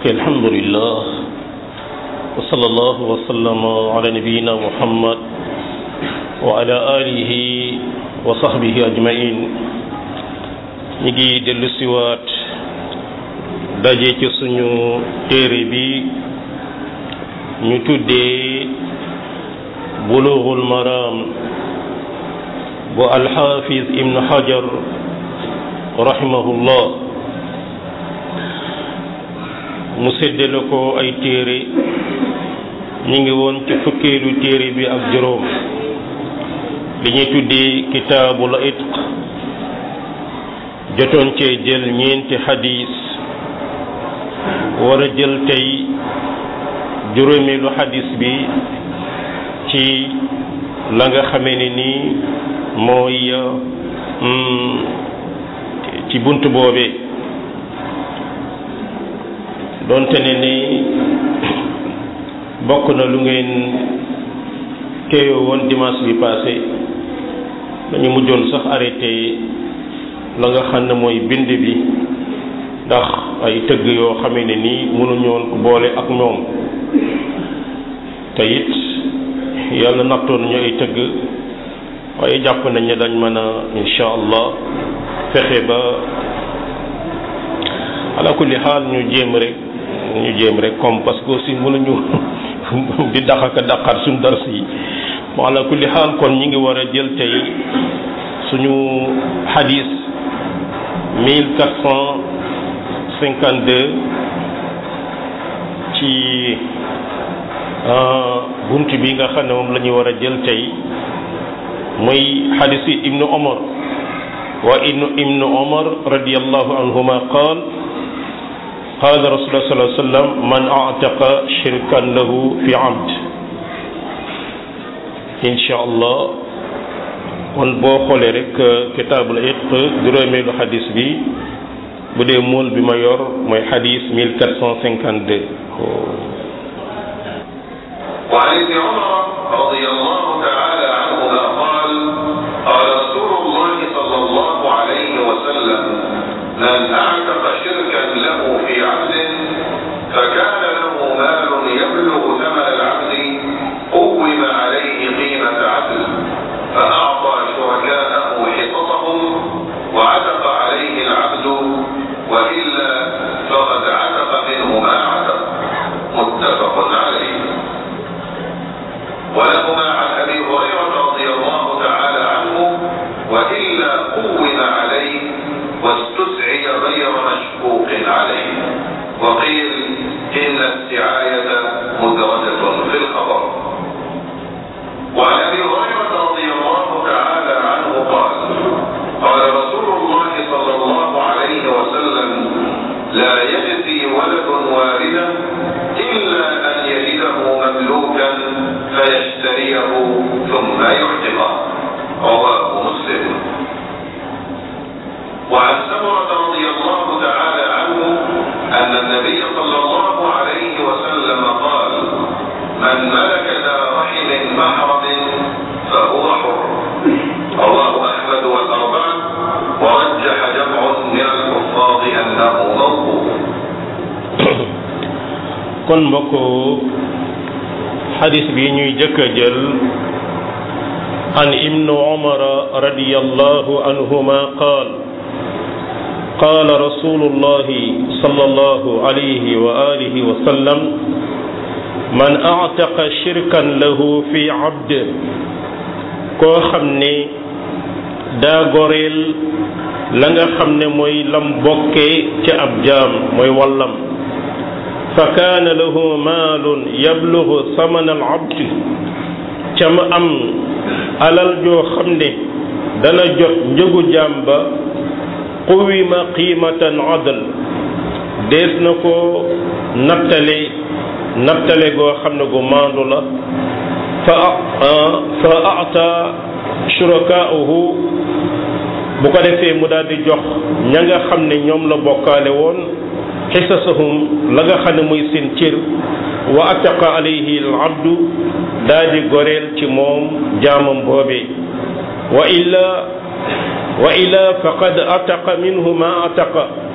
ok alhamdulillah wa sallallahu wa sallama ala nabiyina muhammad wa ala alihi wa sahbihi ajmain ñi ngi dellu siwaat daje ci suñu téere bi ñu tuddee bulughul maram bu alxafiz ibnu hajar rahimahullah mu séddale ko ay téere ñu ngi woon ci fukkeelu téere bi ak juróom li ñuy tuddee kitaabul itq jotoon cee jël ñeenti xadis war a jël tey juróomeelu xadis bi ci la nga xamee ne nii mooy ci bunt boobee doonte ne ni bokk na lu ngeen teewoo woon dimanche bi passé dañu mujjoon sax arrêté la nga xam ne mooy bind bi ndax ay tëgg yoo xamee ne nii mënuñoon ko boole ak ñoom te it yàlla nattoon ñu ay tëgg waaye jàpp nañ ne dañ mën a insha allah fexe ba ala kulli xaal ñu jéem rek ñu jéem rek comme parce que aussi mënuñu di daxaka daqaat suñu dars yi bon ala kulli xaal kon ñi ngi war a jël tey suñu xadis mille quatre cent cinquante deux ci bunt bi nga xam ne moom la ñu war a jël tey muy xadis yi ibnu omar wa ibnu ibnu omar radiallahu anhuma qaal qaala rasulullah sallallahu alayhi wa sallam man ataqa shirkan lahu fi abd insha allah kon boo xoolee rek kitaabul itq juróomeelu xadis bi bu dee mool bi ma yor mooy xadis 1452 وعن ابن عمر رضي الله تعالى عنهما قال قال رسول الله صلى الله عليه وسلم من اعتق شركا له في عبد فكان له مال يبلغ ثمن العبد قوم عليه قيمة عدل فأعطى شركاءه حصصهم وعتق عليه العبد وإلا فقد عتق منه ما عتق متفق عليه ولهما عن أبي هريرة رضي الله تعالى عنه وإلا قوم عليه واستسعي غير مشكوك عليه وقيل إن السعاية مدرجة في الخبر وعن أبي هريرة رضي الله تعالى عنه قال قال رسول الله صلى الله عليه وسلم لا يجزي ولد والدا إلا أن يجده مملوكا فيشتريه ثم يعتقه رواه مسلم وعن سمرة رضي الله تعالى عنه أن النبي صلى الله عليه وسلم قال من ملك ذا رحم محرم فهو حر رواه أحمد والأربعة ورجح جمع من الحفاظ أنه موقوف kon mbokk xadis bi ñuy jëkk a jël an ibnu umara radiyallahu anhuma qaal قال رسول الله صلى الله عليه وآله وسلم من أعتق شركا له في عبد koo xam ne daa goreel la nga xam ne mooy lam bokkee ca ab jaam mooy wallam fa kaana lahu maalun yablugu samana al abd ca ma am alal joo xam ne dana jot njëgu jaam ba quwima qiimatan adl dees na ko nattale nattale goo xam ne gu maandu la fa fa ata shurakaahu bu ko defee mu daal di jox ña nga xam ne ñoom la bokkaale woon xisasahum la nga xam ne muy seen cër wa ataqa alayhi al abdu daal di goreel ci moom jaamam boobee wa illa wa ila faqad ataqa minhu ma ataqa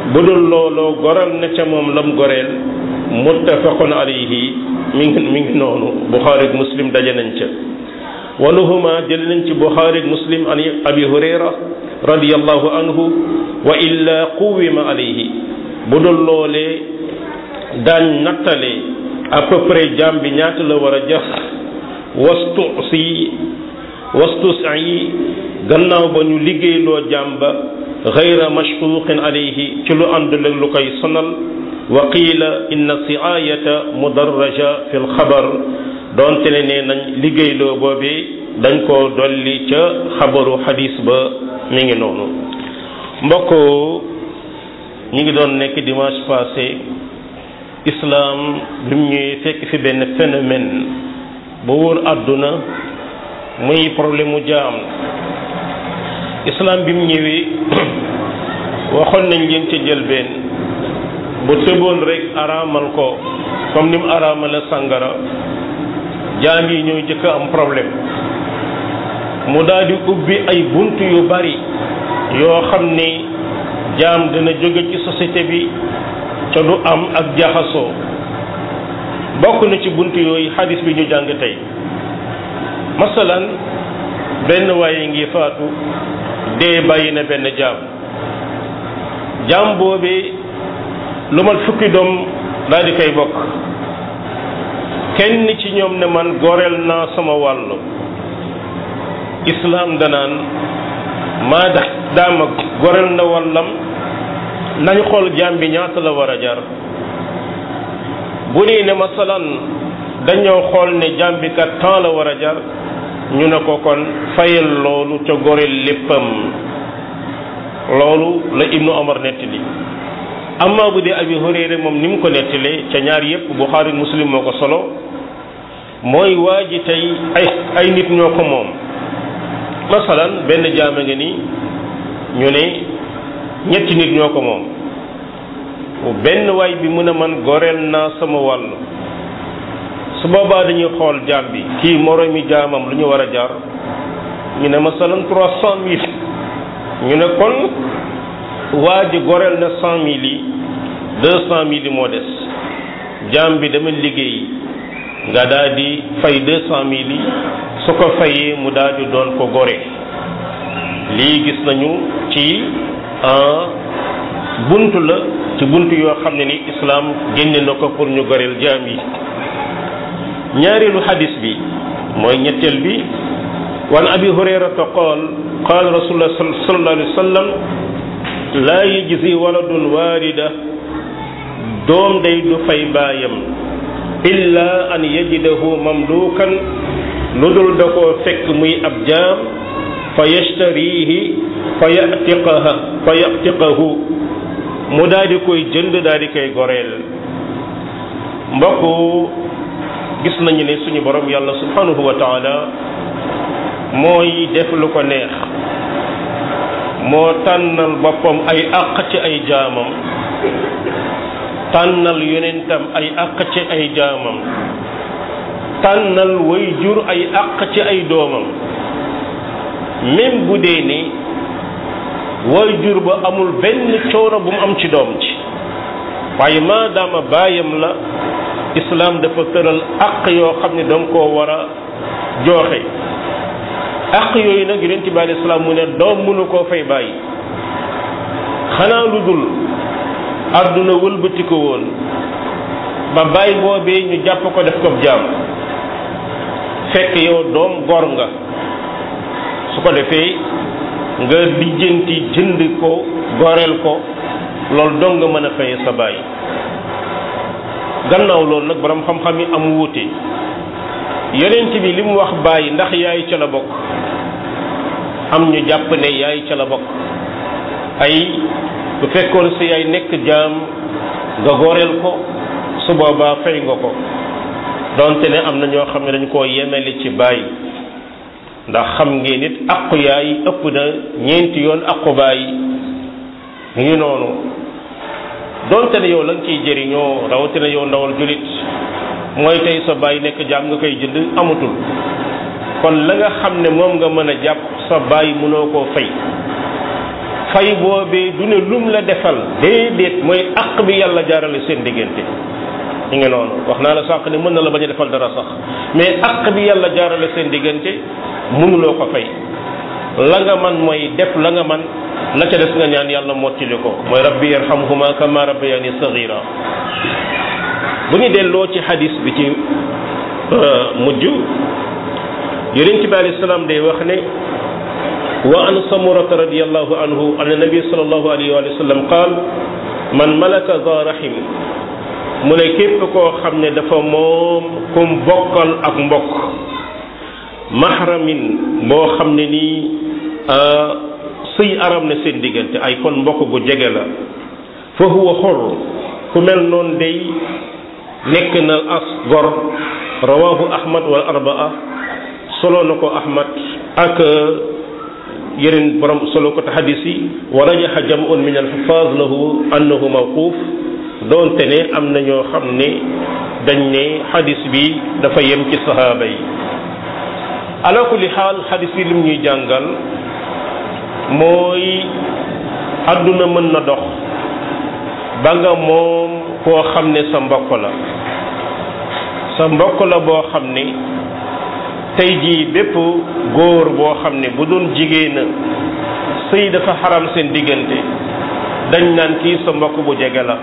bu dul looloo goral na ca moom lam goreel muttafaqun alayhi mi ngi mi ngi noonu buxaari ak muslim daje nañ ca waluhuma jël nañ ci buxaari ak muslim an abi hurayra radiyallahu anhu wa illa quwima alayhi bu dul loolee daañ nattale à peu près jaam bi ñaata la war a jax wastu si wastu yi gannaaw ba ñu liggéeyloo jaam ba gayra mashquqin alayhi ci lu àndul ak lu koy sonal wa qiila inna siayata mudarraja fi lxabar doonte ne nee nañ liggéeyloo boobee dañ koo dolli ca xabaru xadis ba mi ngi noonu mbokk ñi ngi doon nekk dimanche passé islam bi mu ñëwee fekk fi benn phénomène ba wóor àdduna muy problème mu jaam islam bi mu ñëwee waxoon nañ leen ca jëlbeen bu tëboon rek araamal ko comme ni mu araamale sàngara jaam yi ñooy jëkk am problème mu daal di ubbi ay bunt yu bari yoo xam ni jaam dina jóge ci société bi ca du am ak jaxasoo bokk na ci bunt yooyu xadis bi ñu jàng tey masalan benn waaye ngi faatu dee bàyyi na benn jaam jaam boobee lu mat fukki doom daal di koy bokk kenn ci ñoom ne man goreel naa sama wàll islaam danaan maa da daama goreel na wàllam nañ xool jaam bi ñaata la war a jar bu nii ne masalan dañoo xool ne jaam bi kat temps la war a jar ñu ne ko kon fayal loolu ca goreel léppam loolu la ibnu omar nettali amma bu dee abi hurayra moom ni mu ko nettalee ca ñaar yépp buxaari muslim moo ko solo mooy waa ji tey ay ay nit ñoo ko moom masalan benn jaama nga ni ñu ne ñetti nit ñoo ko moom benn waay bi mu ne man goreel naa sama wàll su boobaa dañuy xool jaam bi kii moroomi jaamam lu ñu war a jaar ñu ne masalan trois cent mille ñu ne kon waa ji goreel na cent mille yi deux cent mille yi moo des jaam bi dama liggéey nga daal di fay deux cent mille yi su ko fayee mu daal di doon ko gore lii gis nañu ci bunt la ci bunt yoo xam ne ni islaam génne na ko pour ñu goreel jaam yi ñaareelu xadis bi mooy ñetteel bi wan abi hurayrata qaal qaal rasulullah sallallahu alayhi wa sallam laa yajzi waladun waarida doom day du fay baayam illa an yajidahu mamlukan lu dul da koo fekk muy ab jaam fa yashtarihi fa yatiqaha fa yatiqahu mu daal di koy jënd daal di koy goreel mbokk gis nañu ne suñu borom yàlla subhanahu wa taala mooy def lu ko neex moo tànnal boppam ay àq ci ay jaamam tànnal yonentam ay àq ci ay jaamam tànnal way jur ay àq ci ay doomam même bu dee ni way jur ba amul benn coono bu mu am ci doom ci waaye maadaama baayam la islaam dafa tëral àq yoo xam ne danga koo war a jooxe àq yooyu nag yonent bi alayhi salaam mu ne doom mënu koo fay bàyyi xanaa lu dul àdduna wëlbati ko woon ba bàyyi boobee ñu jàpp ko def ko jaam fekk yow doom gor nga su ko defee nga lijjanti jënd ko goreel ko loolu dong nga mën a fayee sa bàyyi gannaaw loolu nag borom xam-xam yi am wuute yonent bi li mu wax bàyyi ndax yaay ca la bokk am ñu jàpp ne yaay ca la bokk ay bu fekkoon sa yaay nekk jaam nga goreel ko su boobaa fay nga ko donte ne am na ñoo xam ne dañ koo yemele ci bàyyi ndax xam ngeen nit aqu yaay ëpp na ñeenti yoon aqu bàyyi mu ngi noonu donte ne yow la nga ciy jëriñoo rawatina yow ndawal julit mooy tey sa bàyyi nekk jaam nga koy jënd amatul kon la nga xam ne moom nga mën a jàpp sa bàyyi mënoo koo fay fay boobee du ne lum la defal déedéet mooy àq bi yàlla jaarale seen diggante ñu ngi noonu wax naa la sànq ne mën na la bañ a defal dara sax mais àq bi yàlla jaarale seen diggante mënuloo ko fay la nga man mooy def la nga man la ca des nga ñaan yàlla mottali ko mooy rabbi yarhamhuma kama rabbayani saghira bu ñu delloo ci hadis bi ci mujj yonent bi alayhi salaam day wax ne wa an samurata radiallahu anhu an nabi sallallahu alayhi wa sallam qaal man malaka za rahim mu ne képp koo xam ne dafa moom kum bokkal ak mbokk mahramin boo xam ne nii sëy aram na seen diggante ay kon mbokk gu jege la fa huwa xor ku mel noonu day nekk na as gor rawahu ahmad wal arbaa solo na ko ahmad ak yeneen borom solo ko te xadis yi wa rajaxa jamun min alxufaaz lahu annahu mawquuf doonte ne am na ñoo xam ne dañ ne xadis bi dafa yem ci sahaaba yi ala kulli xaal xadis bi lim ñuy jàngal mooy àdduna mën na dox ba nga moom koo xam ne sa mbokk la sa mbokk la boo xam ne tey jii bépp góor boo xam ne bu doon jigéena sëy dafa xaram seen diggante dañ naan kii sa mbokk bu jege la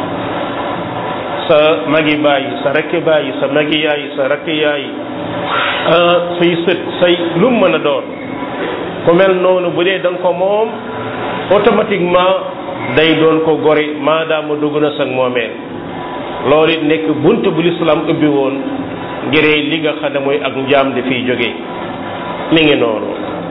sa magi baay sa rakki baay sa magi yaay sa rakki yaay say sët say lu mu mën a doon ku mel noonu bu dee da nga ko moom automatiquement day doon ko gori maadaama dugg na sag moomeel loolu it nekk bunt bu lislaam ubbi woon ngir li nga xam ne mooy ak njaam di fiy jóge mi ngi noonu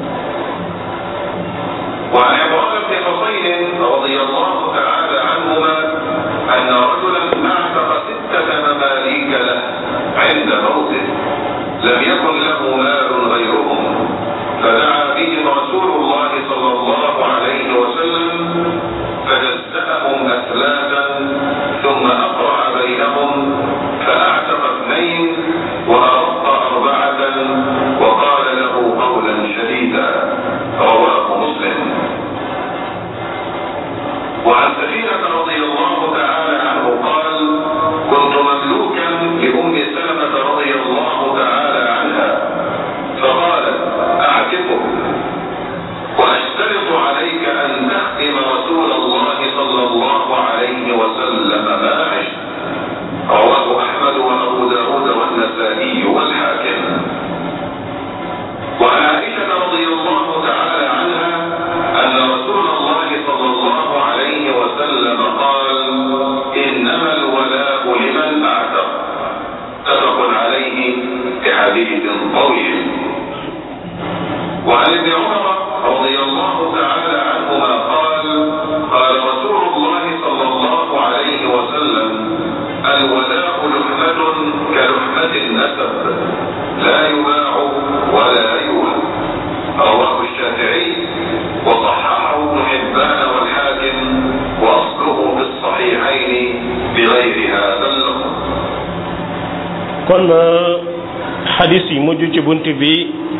وعن عمران بن حصين رضي الله تعالى عنهما أن رجلا أعتق ستة مماليك له عند موته لم يكن له مال غيرهم فدعا بهم رسول الله صلى الله عليه وسلم فجزأهم أثلاثا ثم أقرع بينهم فأعتق اثنين وأرق أربعة وقال له قولا شديدا رواه مسلم وعن سفينة رضي الله تعالى عنه قال كنت مملوكا لأم سلمة رضي الله تعالى عنها فقالت أعتقه وأشترط عليك أن تخدم رسول الله صلى الله عليه وسلم ما عشت رواه أحمد وأبو داود والنسائي والحاكم وعن عائشة رضي الله تعالى عنها أن رسول الله صلى الله عليه وسلم قال إنما الولاء لمن أعتق متفق عليه بحديث طويل وعن ابن عمر رضي الله تعالى عنهما قال قال رسول الله صلى الله عليه وسلم الولاء لحمة كلحمة النسب لا يباع ولا يولى رواه الشافعي وصححه ابن حبان والحاكم واصله في الصحيحين بغير هذا اللفظ kon xadis yi mujj ci bunt bi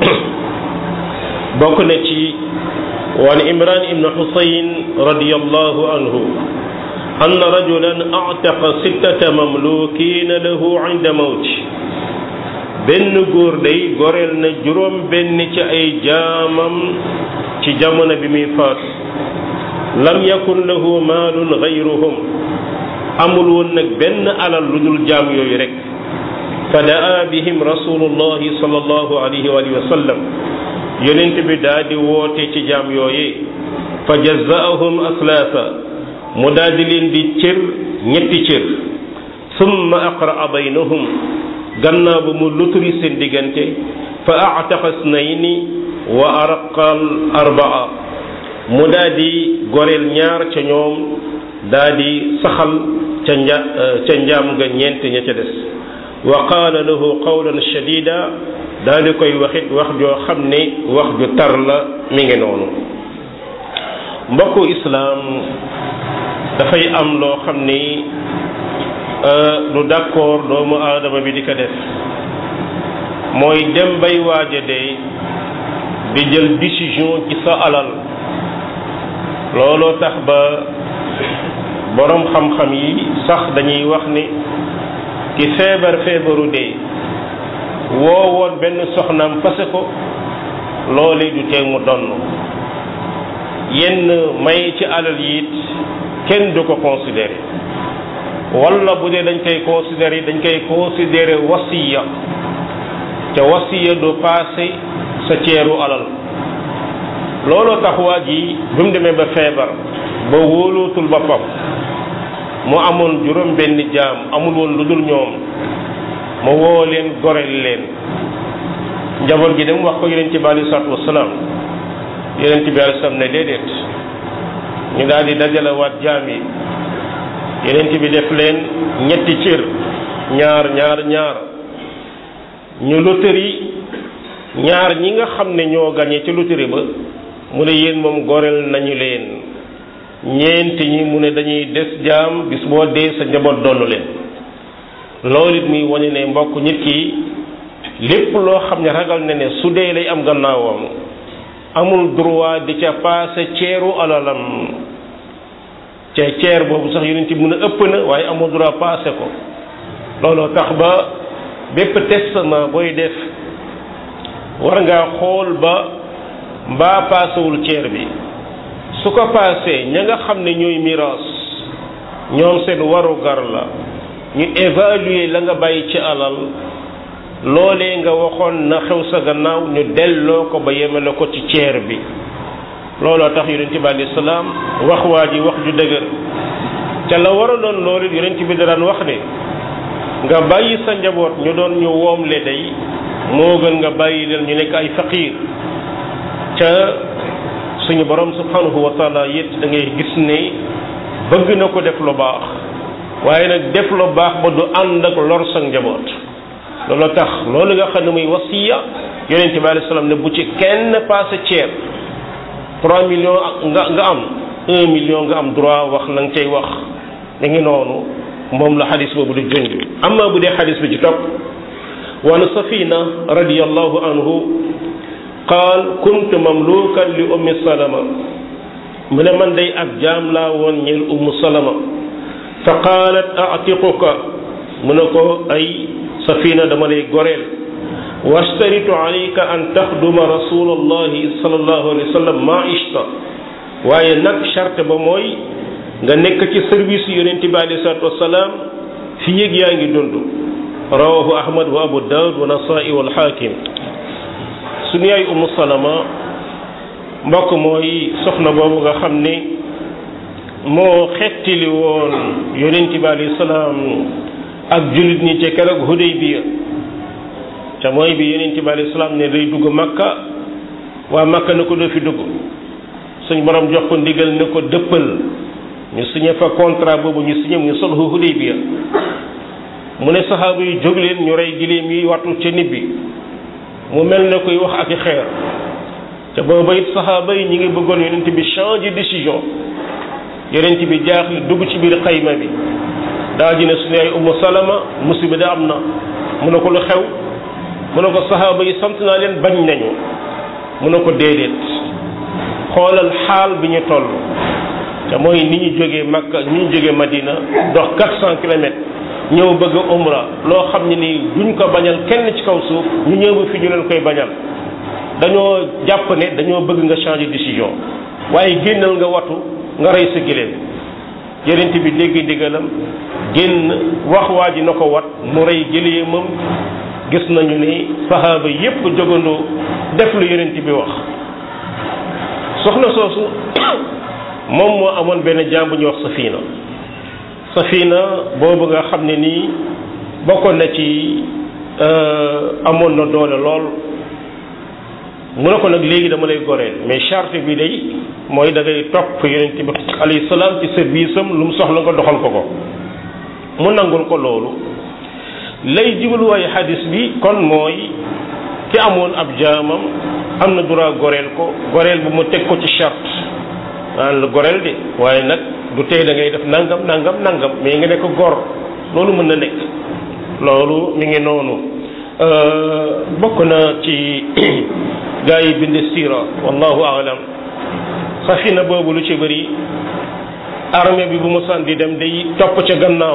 bokk na ci waan imran ibn xusayn radiallahu anhu أن رجلا أعتق ستة مملوكين له عند موته benn góor day goreel na juróom benn ci ay jaamam ci jamono bi muy faatu lam yakun lahu maalun gayruhum amul woon nag benn alal lu dul jaam yooyu rek fa daa bihim rasulullahi sallallahu alayhi wa sallam yonent bi daa di woote ci jaam yooye fa jazaahum aslaasa mu daal di leen di cër ñetti cër summa aqraa baynahum gannaaw ba mu luturi seen diggante fa ataqa snayni wa araqal arbaa mu daal di goreel ñaar ca ñoom daal di saxal ca nja ca njaam nga ñeent ña ca des wa qaala lahu qawlan shadida daal di koy waxit wax joo xam ne wax ju tar la mi ngi noonu mbokku islaam dafay am loo xam ni lu d'accord doomu aadama bi di ko def mooy dem bay waaja de di jël décision ci sa alal looloo tax ba boroom xam-xam yi sax dañuy wax ni ki feebar feebaru dee woo woon benn soxnaam fase ko loolee du tee mu donn yenn may ci alal yi it kenn du ko considéré walla bu dee dañ koy considéré dañ koy considéré wasiya te wasiya du passé sa ceeru alal looloo tax waa ji bi mu demee ba feebar ba wóolootul boppam mu amoon juróom benn jaam amul woon lu dul ñoom mu woo leen goreel leen njaboot gi dem wax ko yonent bi alei salaatu wasalaam yonent bi alei salaam ne déedéet ñu daal di dajale waat jaam yi yonent bi def leen ñetti cër ñaar ñaar ñaar ñu loterie ñaar ñi nga xam ne ñoo gañe ci loterie ba mu ne yéen moom goreel nañu leen ñeenti ñi mu ne dañuy des jaam bis boo dee sa njaboot donnu leen loolu it muy wane ne mbokk nit ki lépp loo xam ne ragal na ne su dee lay am gannaawam amul droit di ca paase ceeru alalam ca ceer boobu sax yonent bi mun a ëpp na waaye amul droit paase ko looloo tax ba bépp testament booy def war ngaa xool ba mbaa paasewul ceer bi su ko paasee ña nga xam ne ñooy miraas ñoom seen warugar la ñu évaluer la nga bàyyi ci alal loolee nga waxoon na xew sa gannaaw ñu delloo ko ba yemale ko ci ceer bi looloo tax yonent bi alayhi salaam wax waa ji wax ju dëgër ca la war a doon loolu yonent bi da daan wax ne nga bàyyi sa njaboot ñu doon ñu woomle day moo gën nga bàyyi leen ñu nekk ay faqiir ca suñu borom subhanahu wa taala it da ngay gis ne bëgg na ko def lu baax waaye nag def lu baax ba du ànd ak lor sa njaboot loolu tax loolu nga xam ne muy wasiya yonente bi alayhi salaam ne bu ci kenn passé ceeb trois millions nga nga am un million nga am droit wax la nga cay wax da ngi noonu moom la xadis boobu di junj amma bu dee xadis bi ci topp wan safina radiyallahu anhu qaal kuntu mamlukan li ummi salama mu ne man day ab jaam laa woon ñeel ummu salama fa qaalat atiquka mu ne ko ay safina dama lay goreel wastaritu alayka an taxduma rasulallahi sallallahu alayhi wa sallam ma ishta waaye nag charte ba mooy nga nekk ci service yonente bi alayhi salatu wasalaam fi yëg yaa ngi dund rawahu ahmad wa abu daawud wa nasai wal xaakim suñu yaay umu salama mbokk mooy soxna boobu nga xam ne moo xettili woon yonente bi alayhi salaam ak jullit ñi ci keroog Hudaybiya te mooy bi yonente bi alayhi salaam ne day dugg makka waa makka na ko doo fi dugg suñ borom jox ko ndigal ne ko dëppal ñu signé fa contrat boobu ñu signé mu sulhu Hudaybiya mu ne saxaaba yi jóg leen ñu rey giléem yi wattu ca nit bi mu mel ne koy wax ak i xeer te booba it saxaaba yi ñi ngi bëggoon yonent bi changer décision yonent bi jaaxle dugg ci biir xayma bi daa ji ne suñu ay umu salama musiba da am na mu ne ko lu xew mu ne ko saxaaba yi sant naa leen bañ nañu mu ne ko déedéet xoolal xaal bi ñu toll te mooy ni ñu jógee Makka ni ñu jógee Madina dox 400 kilomètres ñëw bëgg a umra loo xam ne nii duñ ko bañal kenn ci kaw suuf ñu ñëw ba fi ñu leen koy bañal dañoo jàpp ne dañoo bëgg nga changer décision waaye génnal nga watu nga rey sa giléem yonent bi dégg ndigalam génn wax waa ji na ko wat mu rey giléemam gis nañu ni saxaaba yépp jógandoo def lu yonent bi wax soxna soosu moom moo amoon benn jaam bu ñuy wax safina safina boobu nga xam ne nii bokkoon na ci amoon na doole lool mu ne ko nag léegi dama lay goreel mais charte bi day mooy da ngay topp yonent bi alayhi salaam ci service am lu mu soxla nga doxal ko ko mu nangul ko loolu lay jubluwaayu xadis bi kon mooy ki amoon ab jaamam am na droit goreel ko goreel bu mu teg ko ci charte aan la goreel de waaye nag du tey da ngay def nangam nangam nangam mais nga nekk gor loolu mën na nekk loolu mi ngi noonu bokk na ci gaa yi bind siira wallahu aalam safina boobu lu ci bëri armée bi bu mosaan di dem day topp ca gannaaw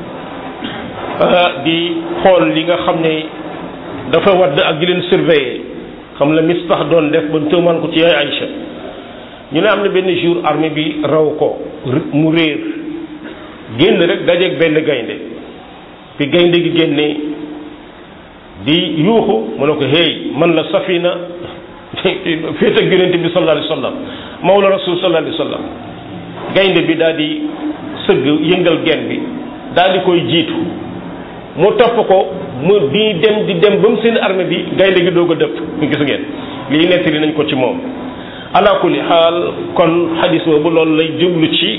di xool li nga xam ne dafa wadd ak di leen surveiller xam la Mistah doon def ba tuumaan ko ci yaay Aïcha ñu ne am na benn jour armée bi raw ko mu réer génn rek dajeeg benn gaynde bi gaynde gi génnee di yuuxu mu ne ko hey man la safina féet ak yonent bi sallallahu alayhi wa sallam mawla rasul sallallahu alayhi wa sallam gaynde bi daal di sëgg yëngal gen bi daal di koy jiitu mu topp ko mu di dem di dem ba mu seen armée bi gaynde gi doog a dëpp gis ngeen lii nettali nañ ko ci moom ala kulli xaal kon xadis boobu loolu lay jublu ci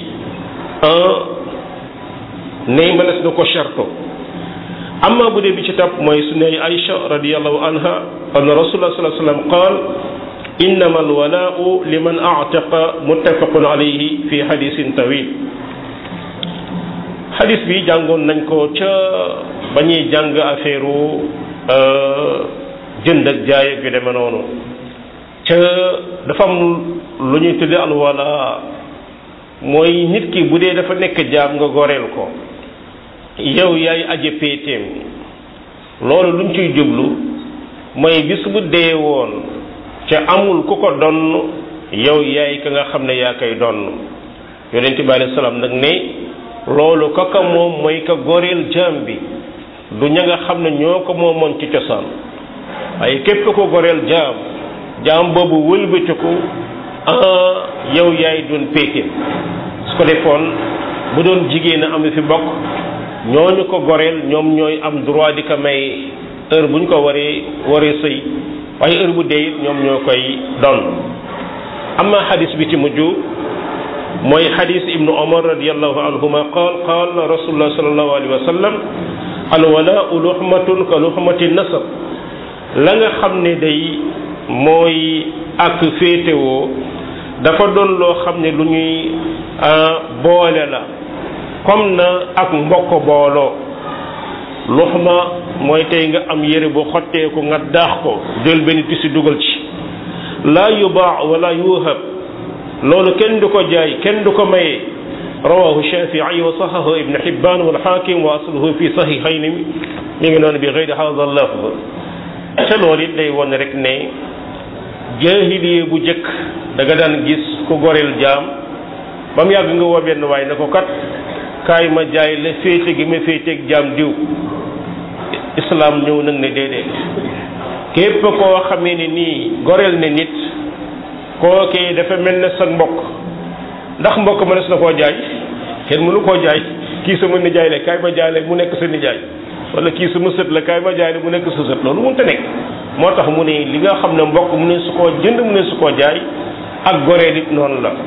ne mënees na ko charto amma bu dee bi ci topp mooy su ne Aïcha radiallahu anha anna rasulullah sallallahu alayhi wa sallam qaal innama alwalaau liman aataqa muttafaqun alayhi fi hadisin tawil hadis bi jàngoon nañ ko ca ba ñuy jàng affaire jënd ak jaay ak yu demee noonu ca dafa am lu ñuy tudde alwala mooy nit ki bu dee dafa nekk jaam nga goreel ko yow yaay aje péeteem loolu luñ ciy jublu mooy bis bu dee woon ca amul ku ko donn yow yaay ka nga xam ne yaa koy donn yonente bi alayhi salaam nag ne loolu kaka moom mooy ka goreel jaam bi du ña nga xam ne ñoo ko moomoon ci cosaan waaye képp ko goreel jaam jaam boobu wëlbatiku ah yow yaay doon péeteem su ko defoon bu doon jigéen a am fi bokk ñooñu ko goreel ñoom ñooy am droit di ko may heure bu ñu ko waree waree sëy waaye heure bu dee ñoom ñoo koy doon amma xadis bi ci mujj mooy xadis ibnu omar radiallahu anhuma qaal qaal rasulullah salallahu alayhi wa sallam alwalaau luxmatun ka luxmati nasab la nga xam ne day mooy ak féetewoo dafa doon loo xam ne lu ñuy boole la comme na ak mbokk booloo luxma mooy tey nga am yére bu xotteeku nga daax ko jël benn tisi dugal ci laa yubaa wala yuhab loolu kenn du ko jaay kenn du ko maye rawahu shafii wa sahahu ibn hibban wal hakim wa asluhu fi sahihayni mi ngi noonu bi gayri hada lafz te loolu it day won rek ne jaahiliye bu jëkk da nga daan gis ku goreel jaam ba mu yàgg nga woo benn waay ne ko kat kaay ma jaay la féete gi ma féeteeg jaam diw islam ñëw nag ne déedéet képp koo xamee ne nii goreel ne nit kookee dafa mel ne sa mbokk ndax mbokk mënees na koo jaay kenn mënu koo jaay kii sama nijaay la kaay ma jaay la mu nekk sa nijaay wala kii sama sët la kaay ma jaay la mu nekk sa sët loolu mënta nekk moo tax mu ne li nga xam ne mbokk mu ne su koo jënd mu ne su koo jaay ak goreel it noonu la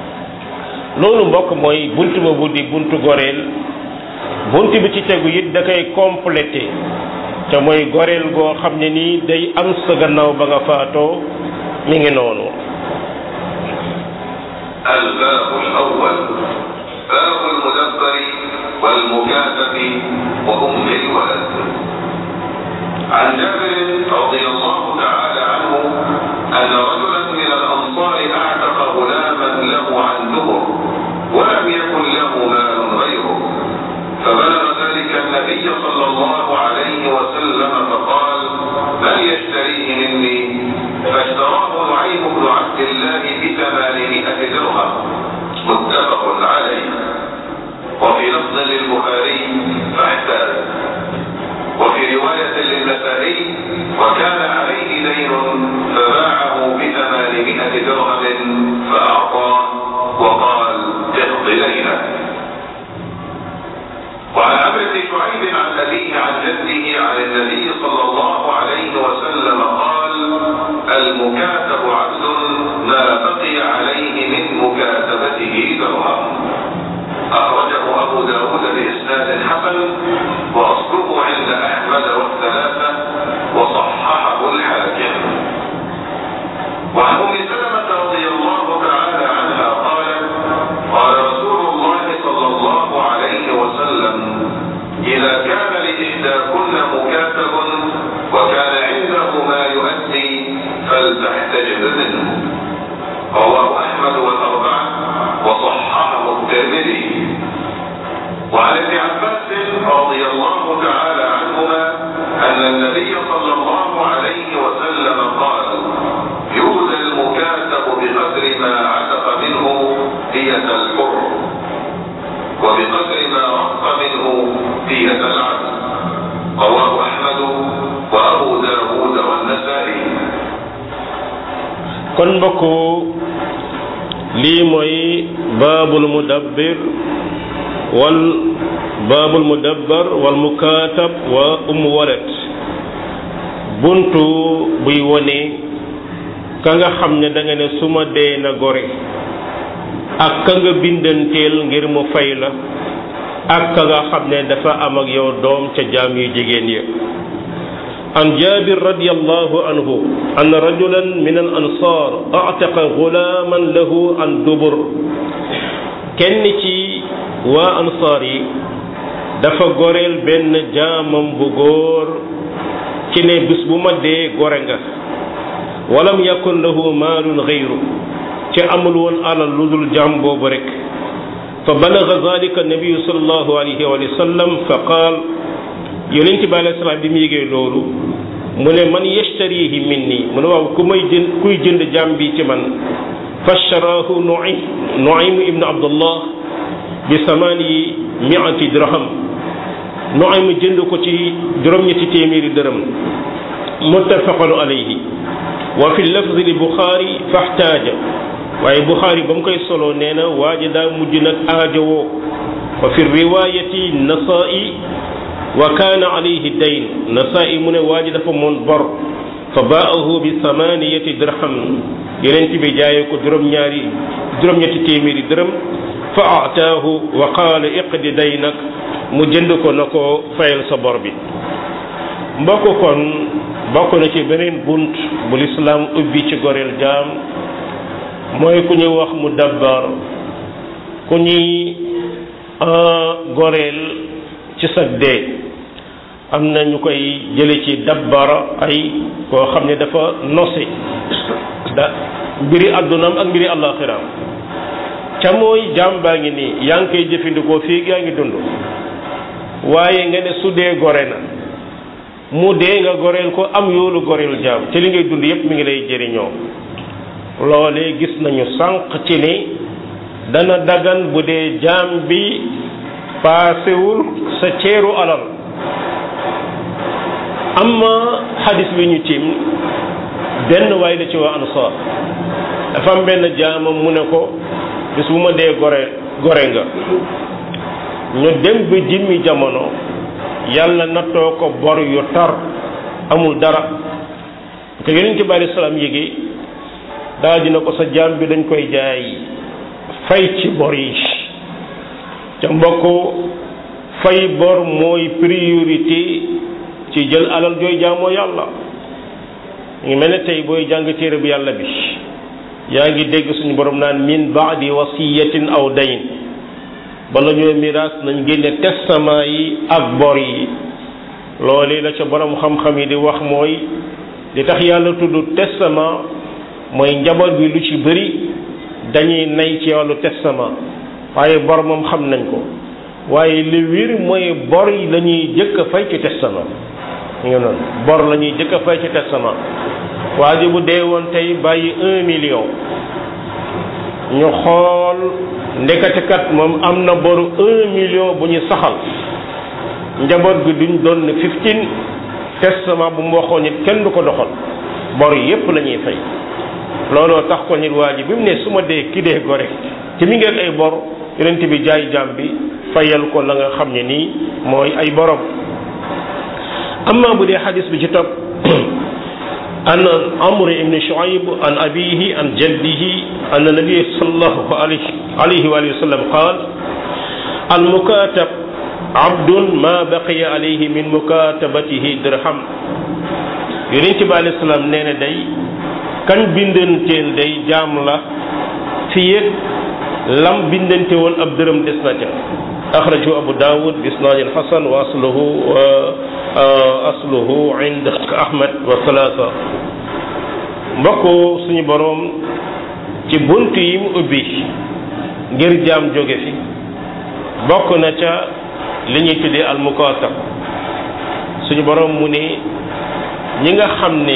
loolu mbokk mooy bunt boobu di buntu goreel bunt bi ci tegu it da koy complété te mooy goreel goo xam ne nii day am sa gannaaw ba nga faatoo mi ngi noonu الباب الأول باب المدبر والمكاتب وأم الولد عن جابر رضي الله تعالى عنه أن رجلا من الأنصار أعتق غلاما له عن دبر ولم يكن له مال غيره فبلغ ذلك النبي صلى الله عليه وسلم فقال من يشتريه مني فاشتراه نعيم بن عبد الله بثمانمائة درهم متفق عليه وفي لفظ للبخاري فاحتاج وفي رواية للنسائي وكان عليه دين فباعه بثمانمائة درهم فأعطاه وقال اقض دينه وعن عمرو بن شعيب عن أبيه عن جده عن النبي صلى الله عليه وسلم قال المكاتب عبد ما بقي عليه من مكاتبته درهم أخرجه أبو داود بإسناد حسن وأصله عند أحمد والثلاثة وصححه الحاكم وعن أم سلمة رضي الله تعالى عنها قالت قال رسول الله صلى الله عليه وسلم إذا كان لإحداكن مكاتب وكان عنده ما يؤدي فلتحتجب منه رواه أحمد أحمد والأربعة وصححه الترمذي وعن ابن عباس رضي الله تعالى عنهما أن النبي صلى الله عليه وسلم قال يؤذى المكاتب بقدر ما عتق منه دية الحر وبقدر ما رق منه دية العبد رواه أحمد وأبو داود والنسائي kon mbokku lii mooy baabul mudabbir wal baabul mudabbar wal mukaatab wa umu walet buntu buy wone ka nga xam ne da nga ne su ma dee na gore ak ka nga bindanteel ngir mu fay la ak ka nga xam ne dafa am ak yow doom ca jaam yu jigéen ya عن جابر رضي الله عنه أن رجلا من الأنصار أعتق غلاما له عن دبر kenn ci waa ansaar yi dafa goreel benn jaamam bu góor ci ne bis bu ma dee gore nga walam yakun lahu maalun xayru ci amul woon alal lu dul jaam boobu rek fa balaga dalika nabiyu sallallahu alayhi wa sallam fa qaal yonent bi alayhi salaam bi mu yégee loolu mu ne man yashtarihi minni mu ne waaw ku may jënd kuy jënd jaam bi ci man fasharaahu nuaym nuaym ibnu abdullah bi samaani miati dirham nuaym jënd ko ci juróom-ñetti téeméeri dërëm muttafaqun alayhi wa fi lafzi li buxaari faxtaaja waaye buxaari ba mu koy solo nee na waa ji daa mujj nag aajowoo wa fi riwaayati nasaa'i wa kaana alayhi dayn nasaa'i mu ne waa ji dafa moon bor fa baahu bi samaniyati dirham yeneen bi jaayee ko juróom-ñaari juróom-ñetti téeméeri dërëm fa ataahu wa qaala iqdi daynak mu jënd ko na ko fayal sa bor bi mbokk kon bokk na ci beneen bunt bu lislaam ubbi ci goreel jaam mooy ku ñuy wax mu dabbar ku ñuy goreel ci sa dee am na ñu koy jële ci dabbara ay koo xam ne dafa nose da mbiri àddunaam ak mbiri àllaaxiraam ca mooy jaam baa ngi nii yaa ngi koy jëfandikoo fii yaa ngi dund waaye nga ne su dee gore na mu dee nga goreel ko am yoolu goreel jaam te li ngay dund yépp mi ngi lay jëriñoo loolee gis nañu sànq ci ni dana dagan bu dee jaam bi paasewul sa ceeru alal amma xadis bi ñu tiim benn waay la ci waa ansaar dafa am benn jaamam mu ne ko bis bu ma dee gore gore nga ñu dem ba jimmi jamono yàlla nattoo ko bor yu tar amul dara te yonent bi alei salaam yéegi daal dina ko sa jaam bi dañ koy jaay fay ci bor yi ca mbokk fay bor mooy priorité ci jël alal jooy jaamoo yàlla ngi mel ne tey booy jàng téere bi yàlla bi yaa ngi dégg suñu borom naan min baadi wasiyatin aw dayn bala ñoo miraas nañ génne testament yi ak bor yi loolu la ca borom xam-xam yi di wax mooy li tax yàlla tudd testament mooy njaboot bi lu ci bëri dañuy nay ci wàllu testament waaye bor moom xam nañ ko waaye li wir mooy bor yi la ñuy jëkk a fay ci testament ñu ngi noonu bor la ñuy jëkk a fay ci testament waa ji bu dee woon tey bàyyi un million ñu xool ndekatekat moom am na boru un million bu ñu saxal njaboot gi duñ doon ne fifteen testament bu mu waxoon nit kenn du ko doxal bor yépp la ñuy fay looloo tax ko nit waa ji bi mu ne su ma dee ki dee gore te mi ngeen ay bor yonent bi jaay jaam bi fayal ko la nga xam ne nii mooy ay borom amma bu dee xadis bi ci topp an amr ibn shuayb an abihi an jaddihi an nabi sallallahu alayhi wa sallam qaal al mukatab abdun ma baqiya alayhi min mukatabatihi dirham yonent bi alayhi salaam nee na day kan bindanteel day jaam la fi yëg lam bindante woon ab dërëm des na ca axrajahu abu daawud bi isnaadin xasan wa asluhu asluhu ind ahmad wa salaasa mbokk suñu boroom ci bunt yi mu ubbi ngir jaam jóge fi bokk na ca li ñuy tuddee almukaatab suñu borom mu ne ñi nga xam ne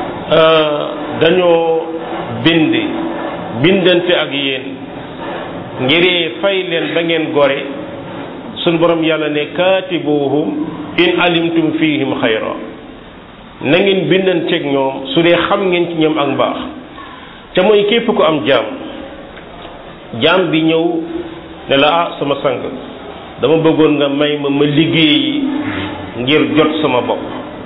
dañoo bind bindante ak yéen ngir fay leen ba ngeen gore suñu borom yàlla ne kaatibuhum in alimtum fihim xayra na ngeen bindanteeg ñoom su dee xam ngeen ci ñoom ak mbaax te mooy képp ku am jaam jaam bi ñëw ne la ah sama sang dama bëggoon nga may ma ma liggéeyi ngir jot sama bopp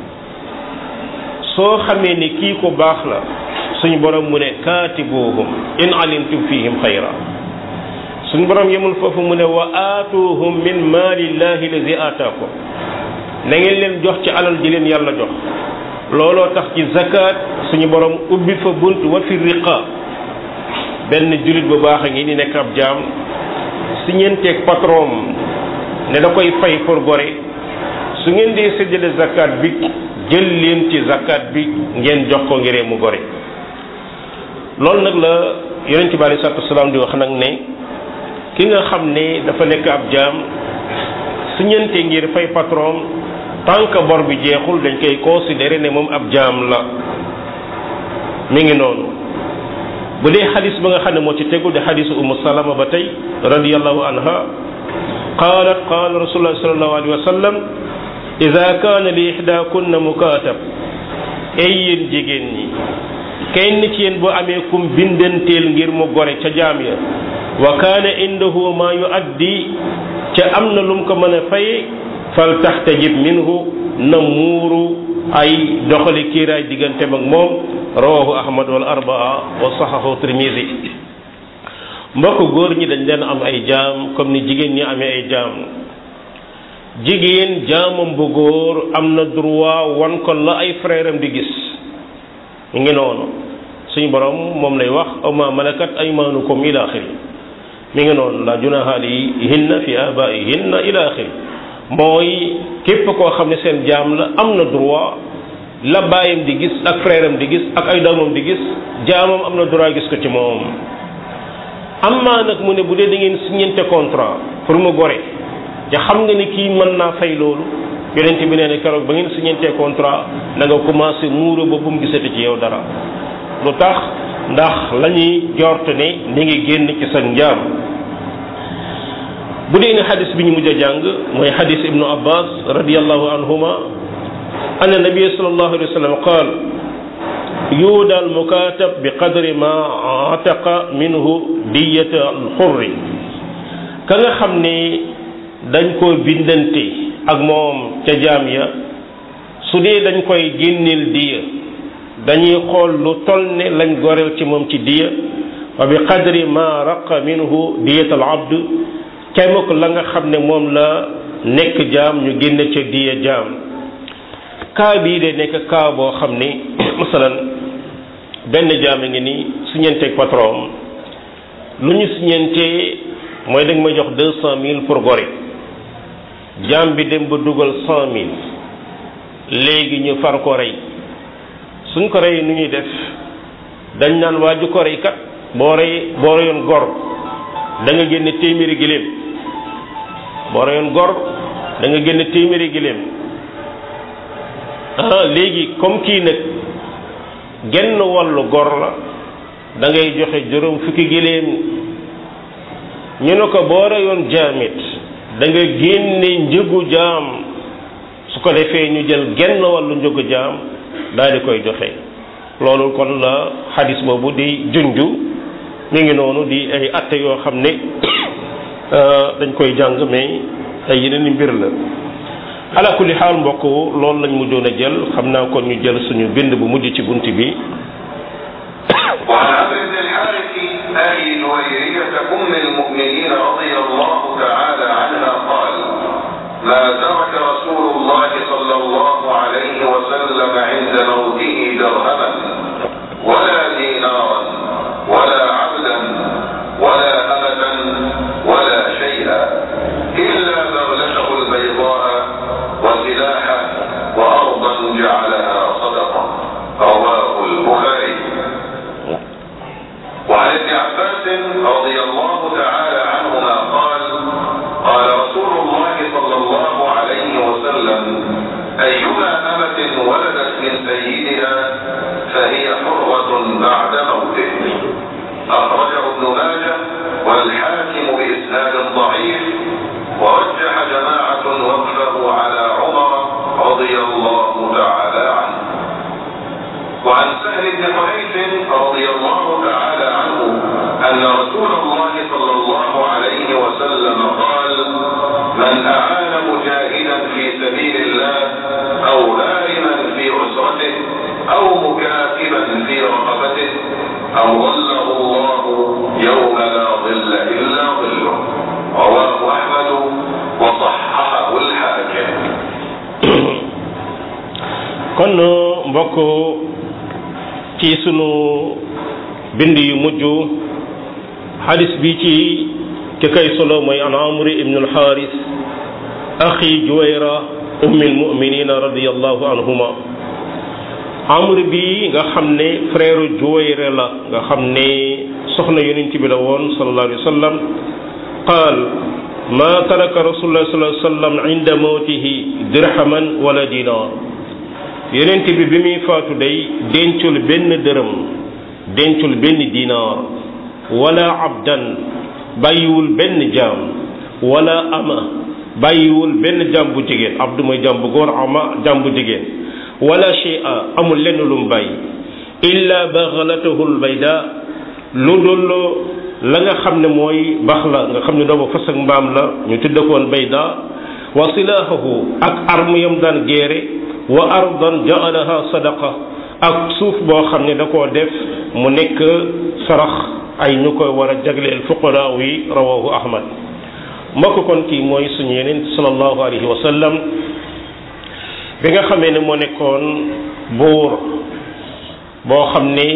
soo xamee ni kii ko baax la suñu borom mu ne kaatibuhum in alimtum fihim xayra suñu borom yemul foofu mu ne wa aatuhum min maalillahi lazi aataakum na ngeen leen jox ci alal ji leen yàlla jox looloo tax ci zakat suñu borom ubbi fa bunt wa fi riqa benn jullit bu baax a ngi ni nekk ab jaam si ñeenteeg patron ne da koy fay pour gore su ngeen dee séddale zakat bi jël leen ci zakat bi ngeen jox ko ngiree mu gore loolu nag la yonent bi alei salatu wasalaam di wax nag ne ki nga xam ne dafa nekk ab jaam su ñeente ngir fay patron tant que bor bi jeexul dañ koy considéré ne moom ab jaam la mi ngi noonu bu dee xadis ba nga xam ne moo ci tegul di xadisu umu salama ba tey radiallahu anha qalat qala rasulullah sallallahu alayhi wa sallam ida kaana li ihdakunna mukatab ay yéen jigéen ñi kenn ci yéen boo amee kum bindanteel ngir mu gore ca jaam ya wa kaana indahu ma yuaddi ca am na lum ko mën a faye fal taxtajib minhu na muuru ay doxali kiiraay digganteem ak moom rawahu ahmad wal arbaa wa saxahu tirmisi mbokk góor ñi dañ leen am ay jaam comme ni jigéen ñi amee ay jaam jigéen jaamam bu góor am na droit wan ko la ay frère am di gis ñu ngi noonu suñu borom moom lay wax aw ma malakat aymaanukum ila axiri mi ngi noonu la junaha alayhinna fi abaihinna ila axiri mooy képp koo xam ne seen jaam la am na droit la baayam di gis ak frère am di gis ak ay doomam di gis jaamam am na droit gis ko ci moom amma nag mu ne bu dee da ngeen signante contrat pour mu gore te xam nga ni kii mën naa fay loolu yonent bi nee na keroog ba ngeen signante contrat na nga commencé muuro ba bu mu gisati ci yow dara lu tax ndax la ñuy jort ne ni ngi génn ci sa njaam bu dee ne xadis bi ñu mujj a jàng mooy xadis ibnu abbas radiallahu anhuma anna nabia sallallahu alayhi wa sallam qaal yuuda al mukatab bi qadri ma ataqa minhu diyata al xurri ka nga xam ne dañ ko bindante ak moom ca jaam ya su dee dañ koy génneel diya dañuy xool lu toll ne lañ goreel ci moom ci diya wa bi qadri ma raqa minhu diyat al abd kemuk la nga xam ne moom la nekk jaam ñu génne ca diya jaam kaa bii de nekk kaa boo xam ni masalan benn jaam a ngi ni siñenteeg patron lu ñu siñentee mooy da nga may jox deux cent mille pour gore jaam bi dem ba dugal cent mille léegi ñu far ko rey suñ ko rey nu ñuy def dañ naan waa ju ko rey kat boo rey boo reyoon gor da nga génne téeméeri giléem boo reyoon gor da nga génne téeméeri giléem ah léegi comme kii nag genn wàllu gor la da ngay joxe juróom fukki giléem ñu ne ko boo reyoon jaamit da nga génne njëgu jaam su ko defee ñu jël genn wàllu njëgu jaam daal di koy joxe loolu kon la xadis boobu di junju mi ngi noonu di ay atte yoo xam ne dañ koy jàng mais ay yeneen i mbir la ala kulli xaal mbokk loolu lañ mujjoon a jël xam naa kon ñu jël suñu bind bu mujj ci bunt bi وعن عمرو بن الحارث أبي جويرية أم المؤمنين رضي الله تعالى عنها قال ما ترك رسول الله صلى الله عليه وسلم عند موته درهما ولا دينارا ولا عبدا ولا أمة ولا شيئا إلا بغلته البيضاء وسلاحا وأرضا جعلها صدقة رواه البخاري وعن ابن سيدها فهي حرة بعد موته أخرجه ابن ماجه والحاكم بإسناد ضعيف ورجح جماعة وقفه على عمر رضي الله تعالى عنه وعن سهل بن حنيف رضي الله تعالى عنه أن رسول الله صلى الله عليه وسلم قال من أعان مجاهدا في سبيل الله أو هارما في أسرته أو مكاتبا في رقبته أظله الله يوم لا ظل إلا ظله رواه أحمد وصححه الحاكم kon mbokk ci sunu bind yu mujj xadis bi ci ki kay solo mooy an amri ibnu alxaaris axi juwayra ummi almuminina radiallahu anhuma amri bi nga xam ne frère juwayra la nga xam ne soxna yonent bi la woon sallallahu alayhi wa sallam qaal ma taraka rasulullah sallallahu alayhi wa sallam inda mawtihi dirhaman wala dinar yonent bi bi muy faatu day dencul benn dërëm dencul benn dinaar wala abdan bàyyiwul benn jaam wala ama bàyyiwul benn jaam bu jigéen abdu mooy jaam bu góor ama jaam bu jigéen wala shay'a amul lenn lu mu bàyyi illa baghlatahu albayda lu dul la nga xam ne mooy bax la nga xam ne doomu fas ak mbaam la ñu tudde ko woon bayda wa silaahahu ak arme yam daan géere wa ardan jaalaha sadaqa ak suuf boo xam ne da koo def mu nekk sarax ay ñu koy war a jagleel fuqaraa yi rawahu ahmad mbokk kon kii mooy suñu yeneen sallallahu alayhi wa sallam bi nga xamee ne moo nekkoon buur boo xam ni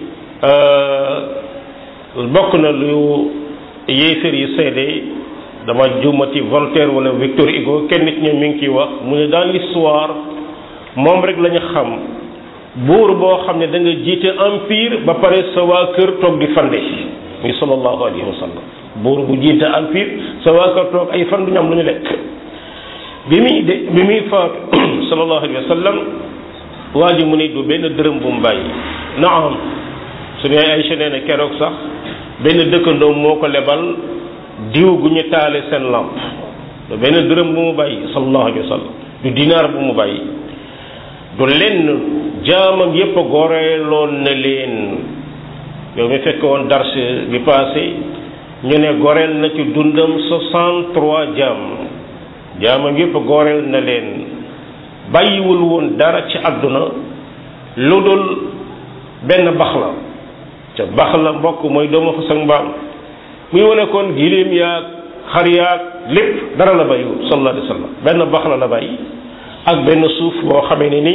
bokk na lu yéefér yi seede dama juumati Voltaire wala Victor Hugo kenn nit ñoom mi ngi ciy wax mu ne dans l'histoire moom rek la ñu xam buur boo xam ne da nga jiite empire ba pare sa waa kër toog di fande muy sallallahu alayhi wa sallam buur bu jiite empire sa waa kër toog ay fan du ñu am lu ñu lekk bi muy de bi muy faatu sallallahu alayhi wa sallam waa ji mu ne du benn dërëm bu mu bàyyi naam su ne ay nee na keroog sax benn dëkkandoo moo ko lebal diw gu ñu taale seen lamp du benn dërëm bu mu bàyyi sallallahu alayhi wa sallam du dinaar bu mu bàyyi du lenn jaamam yépp a goreeloon na leen yow mi fekk woon dars bi passé ñu ne goreel na ci dundam soixante trois jaam jaamam yépp a goreel na leen bàyyiwul woon dara ci àdduna lu dul benn bax la ca bax la mbokk mooy doomu fas ak mbaam muy wane kon giléem yaag xar yaag lépp dara la bàyyiwul sallallahu alayhi wa sallam benn bax la la bàyyi ak benn suuf boo xamee ne ni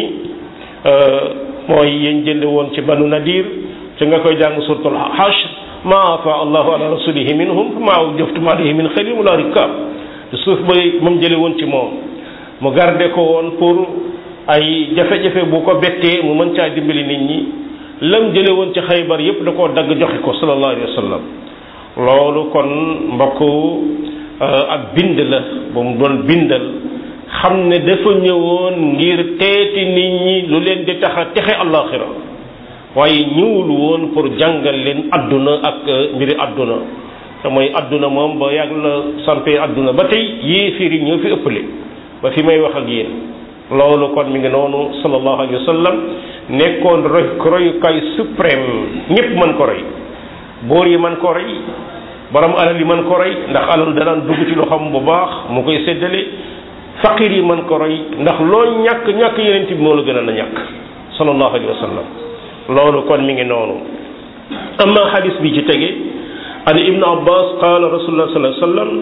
mooy yéen jënde woon ci banu nadir ci nga koy jàng suratul hashr ma afa allahu ala rasulihi minhum ma awjaftum alayhi min xayrin wala rikab suuf bay moom jële woon ci moom mu garde ko woon pour ay jafe-jafe bu ko bettee mu mën caa dimbali nit ñi lam jële woon ci xaybar yépp da koo dagg joxe ko sallallahu alayhi wa sallam loolu kon mbokk ak bind la bu mu doon bindal xam ne dafa ñëwoon ngir teeti nit ñi lu leen di tax a texe àllaaxira waaye ñëwul woon pour jàngal leen adduna ak mbiri adduna te mooy adduna moom ba yàgg la sampee adduna ba tey yéeféer yi ñoo fi ëppale ba fi may wax ak yéen loolu kon mi ngi noonu sallallahu alayhi wa sallam nekkoon roy royukaay suprême ñépp mën ko roy boor yi mën ko roy borom alal yi mën ko roy ndax alal danaan dugg ci loxoom bu baax mu koy séddale faqir yi mën ko roy ndax loo ñàkk ñàkk yeneen bi moo la gën a na ñàkk sallallahu alayhi wa sallam loolu kon mi ngi noonu amma xadis bi ci tege an ibnu abbas qaala rasulullah sallallahu alayhi wa sallam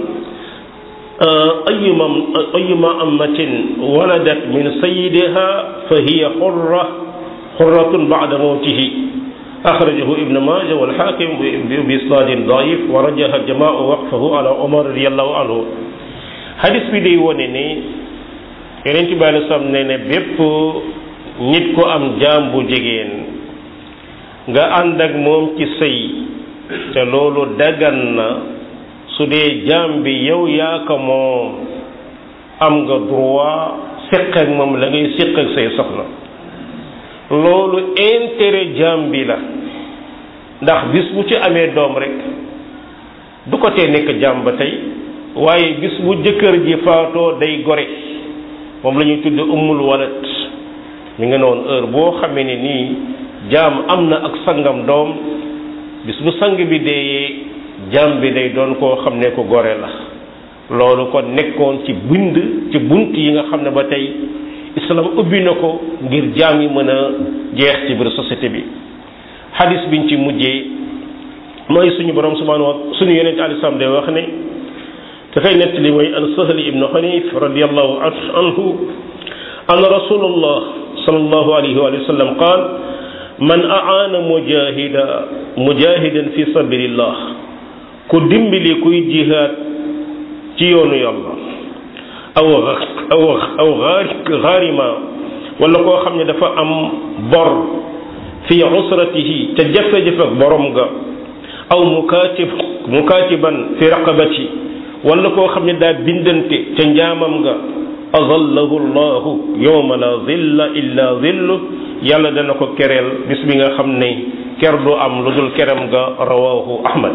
ayuma ayuma ammatin waladat min sayidiha fa hiya xurra xurratun bada mawtihi axrajahu ibnu maaja walxaakim bi isnaadin daif wa rajaha jamaau waqfahu ala omar radiallahu anhu xadis bi day wone ne yonent bi alei salaam ne ne bépp nit ku am jaam bu jigéen nga ànd ak moom ci sëy te loolu dagan na su dee jaam bi yow yaa ko moom am nga droit séq ak moom la ngay séq ak say soxna loolu intérêt jaam bi la ndax bis bu ci amee doom rek du ko tee nekk jaam ba tey waaye bis bu jëkkër ji faatoo day gore moom la ñuy tudde ummul walat mi nga noonu heure boo xamee ne nii jaam am na ak sangam doom bis bu sang bi deeyee jaam bi day doon koo xam ne ko gore la loolu kon nekkoon ci bind ci bunt yi nga xam ne ba tey islam ubbi na ko ngir jaam yi mën a jeex ci biir société bi xadis biñ ci mujjee mooy suñu borom subhanahu wa suñu yonente alei salaam day wax ne te kay nettali mooy an sahli ibnu xanif radiallahu anhu an rasulullah sallallahu alayhi wa sallam qaal man aana mujahida mujahidan fi sabilillah ku dimbali kuy jihaad ci yoonu yàlla aw aw aw xaarima wala koo xam ne dafa am bor fi usratihi te jafe-jafe ak borom ga aw mukaatib mukaatiban fi raqabati wala koo xam ne daa bindante ca njaamam nga azallahu llahu yowma la zilla illa zillu yàlla dana ko kereel bis bi nga xam ne ker du am lu dul keram ga rawahu ahmad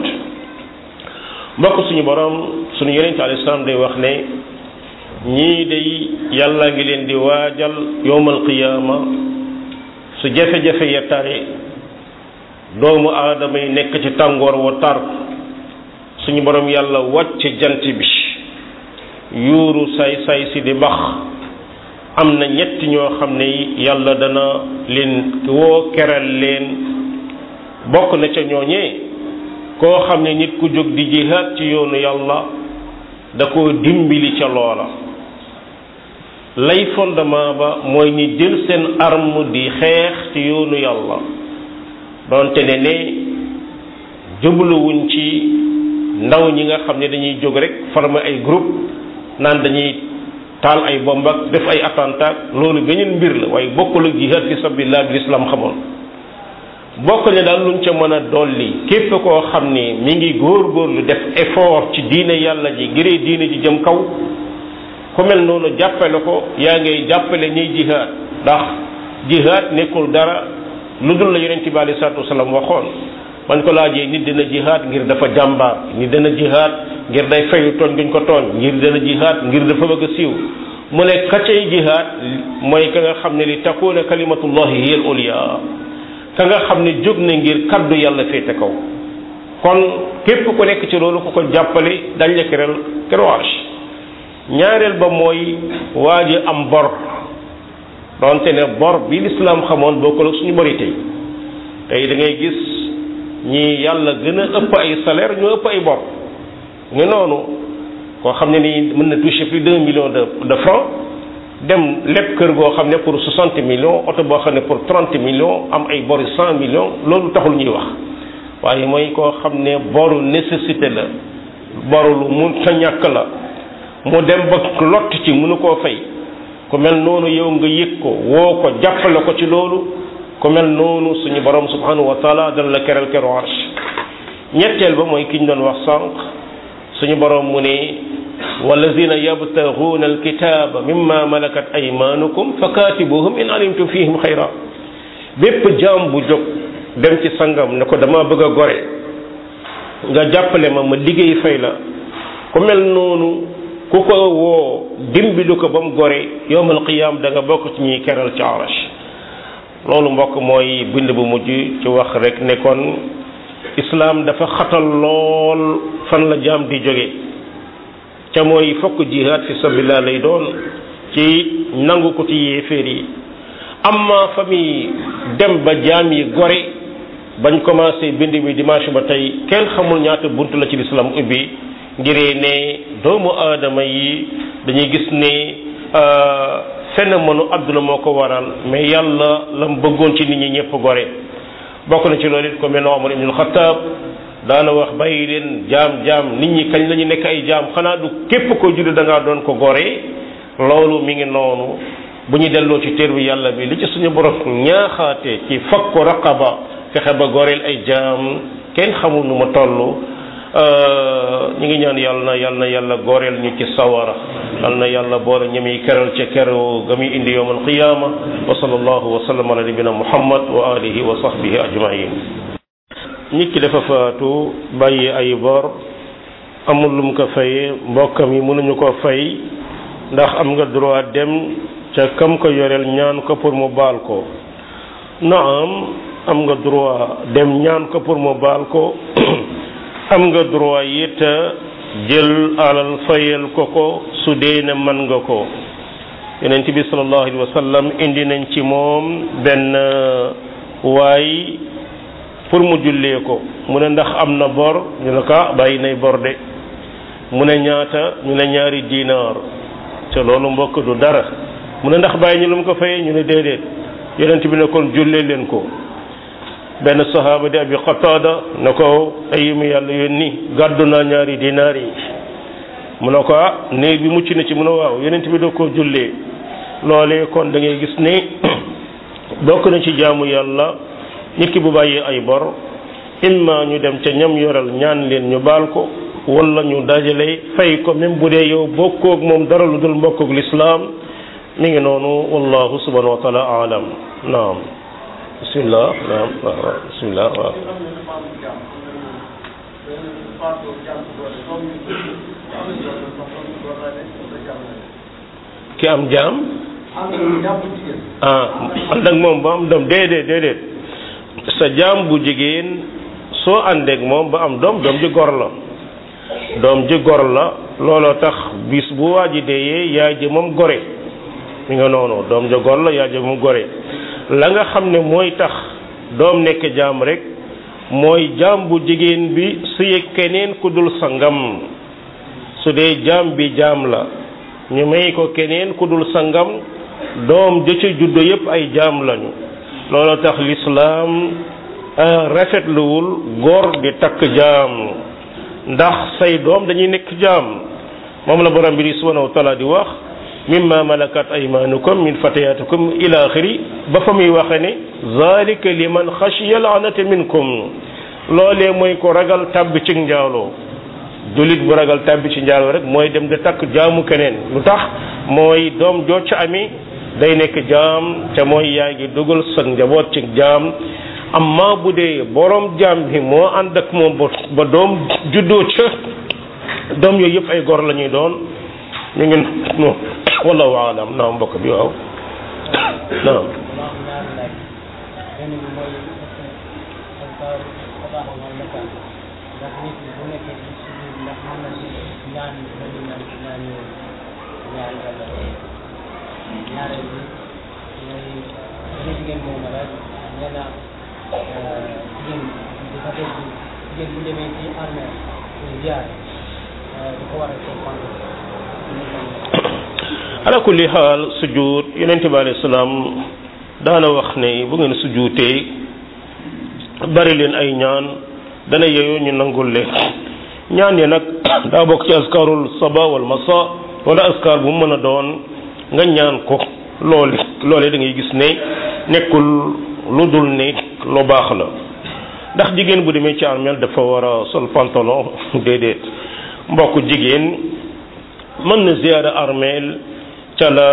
mbokk suñu borom suñu yonente alayhi salaam day wax ne ñii day yàlla ngi leen di waajal yowmal qiyaama su jafe-jafe ya tare doomu aadama yi nekk ci tàngoor wa tar suñu borom yàlla wàcc jant bi yuuru say say si di bax am na ñett ñoo xam ne yàlla dana leen woo keral leen bokk na ca ñooñee koo xam ne nit ku jóg di jihaad ci yoonu yàlla da koo dimbali ca loola lay fondement ba mooy ñi jël seen arme di xeex ci yoonu yàlla doonte ne ne jubluwuñ ci ndaw ñi nga xam ne dañuy jóg rek former ay groupe naan dañuy taal ay bomb ak def ay attentat loolu beneen mbir la waaye bokkul ak jihad fi sabilillah bi l'islam xamoon bokk ne daal luñ ca mën a dolli képp koo xam ni mi ngi góor-góorlu def effort ci diine yàlla ji ngiree diine ji jëm kaw ku mel noonu jàppale ko yaa ngay jàppale ñuy jihad ndax jihad nekkul dara lu dul la yonent bi alei salatu wasalaam waxoon man ko laajee nit dina jihaad ngir dafa jàmbaar nit dina jihaad ngir day fayu tooñ guñ ko tooñ ngir dina jihaad ngir dafa bëgg a siiw mu ne ka cay jihaad mooy ka nga xam ne li takuna kalimatullahi hiya al ulya ka nga xam ne jóg na ngir kaddu yàlla féete kaw kon képp ku nekk ci loolu ku ko jàppale dañ la keral keroage ñaareel ba mooy waa ji am bor donte ne bor bi lislaam xamoon bokkul ak suñu bori tey tey da ngay gis ñi yàlla gën a ëpp ay salaire ñoo ëpp ay bor ngi noonu koo xam ne nii mën na toucher plus d'un million de de francs dem lépp kër goo xam ne pour soixante millions oto boo xam ne pour trente millions am ay bori cent millions loolu taxul ñuy wax waaye mooy koo xam ne boru nécessité la boru lu mun ta ñàkk la mu dem ba lott ci mënu koo fay ku mel noonu yow nga yëg ko woo ko jàppale ko ci loolu ku mel noonu suñu borom subhanahu wa taala dana la keral keru arsh ñetteel ba mooy ki ñu doon wax sànq suñu borom mu ne walladina yabtaguuna alkitaba mimma malakat aymanukum fa kaatibuhum in alimtum fihim xayra bépp jaam bu jóg dem ci sangam ne ko dama bëgg a gore nga jàppale ma ma liggéey fay la ku mel noonu ku ko woo dimbilu ko ba mu gore yowmal qiyaam da nga bokk ci ñuy keral ci arash loolu mbokk mooy bind bu mujj ci wax rek ne kon islaam dafa xatal lool fan la jaam di jóge ca mooy fokk jihaad fi sabilillah lay doon ci nangu ko ci yéeféer yi amma fa muy dem ba jaam yi gore bañ commencé bind mi dimanche ba tey kenn xamul ñaata bunt la ci lislaam ubbi ngiree ne doomu aadama yi dañuy gis ne phénomène àdduna moo ko waral mais yàlla la mu bëggoon ci nit ñi ñëpp gore bokk na ci loolu it ko mel ne Omar ibnul Xataab daana wax bàyyi leen jaam jaam nit ñi kañ la ñu nekk ay jaam xanaa du képp ko judd da ngaa doon ko gore loolu mi ngi noonu bu ñu delloo ci téer bi yàlla bi li ci suñu borom ñaaxaate ci fakku raqaba fexe ba goreel ay jaam kenn xamul nu ma toll ñu ngi ñaan yàlla na yàlla na yàlla gooreel ñu ci sawara yàlla na yàlla boole ñami keral ca keru ga muy indi yowm alqiyama wa sallallahu wa sallam ala nabina muhammad wa alihi wa sahbihi ajmain nit ki dafa faatu bàyyi ay bor amul lu mu ko fayee mbokkam yi mënuñu ko fay ndax am nga droit dem ca kam ko yoreel ñaan ko pour mu baal ko naam am nga droit dem ñaan ko pour mu baal ko am nga droit it jël alal fayal ko ko su dee ne mën nga ko yonent bi sallallahu alayhi wa sallam indi nañ ci moom benn waay pour mu jullee ko mu ne ndax am na bor ñu ne ko bàyyi nay bor de mu ne ñaata ñu ne ñaari dinaar te loolu mbokk du dara mu ne ndax bàyyi ñu lu mu ko fayee ñu ne déedéet yonent bi ne kon jullee leen ko benn sahaaba di abi qataada ne ko ay mu yàlla yónni gàddu naa ñaari dinaar yi mu ne ko ah néeg bi mucc na ci mu ne waaw yonent bi da koo jullee loolee kon da ngay gis ni bokk na ci jaamu yàlla nit ki bu bàyyee ay bor imma ñu dem ca ñam yoral ñaan leen ñu baal ko wala ñu dajale fay ko même bu dee yow bokkoog moom dara lu dul mbokkoog lislaam mi ngi noonu wallahu subhanahu wa taala alam naam bismillah naam waaw bismillah waaw ki am jaam ah ànd ak moom ba am doom déedéet déedéet sa jaam bu jigéen soo àndeek moom ba am doom doom ji gor la doom ji gor la looloo tax bis bu waa ji deeyee yaay ji moom gore mi nga noonu doom ja gor la yaay ji moom gore la nga xam ne mooy tax doom nekk jaam rek mooy jaam bu jigéen bi su yëg keneen ku dul sangam su dee jaam bi jaam la ñu may ko keneen ku dul sangam doom ja ca juddo yépp ay jaam lañu loolu tax lislaam rafetluwul góor di takk jaam ndax say doom dañuy nekk jaam moom la borom bi di subhanahu wa taala di wax mimma malakat aymanukum min fatayatikum ila axiri ba fa muy waxe ne zalika liman xashiya laanata minkum loolee mooy ko ragal tàbbi ci njaaloo julit bu ragal tàbbi ci njaaloo rek mooy dem di takk jaamu keneen lu tax mooy doom joo ca ami day nekk jaam te mooy yaa ngi dugal sa njaboot ci jaam amma bu dee borom jaam bi moo ànd ak moom ba doom juddoo ca doom yooyu yëpp ay gor la ñuy doon ñu ngi no wallahu alam naam mbokk bi waaw naam ñaareel bi mooy benn jigéen moom la nee na jigéen dafa dégg jigéen bu demee ci armée ziar di ko war a comprendre ala kulli xaal sujud yonente bi alayhi salaam daana wax ne bu ngeen sujutee bari leen ay ñaan dana yeyoo ñu nangul leen ñaan ya nag daa bokk ci askarul saba wal masa wala askar bu mu mën a doon nga ñaan ko loole loole da ngay gis ne nekkul lu dul ne lu baax la ndax jigéen bu demee ci armeel dafa war a sol pantalon déedéet mbokk jigéen mën na ziyaara armeel ca la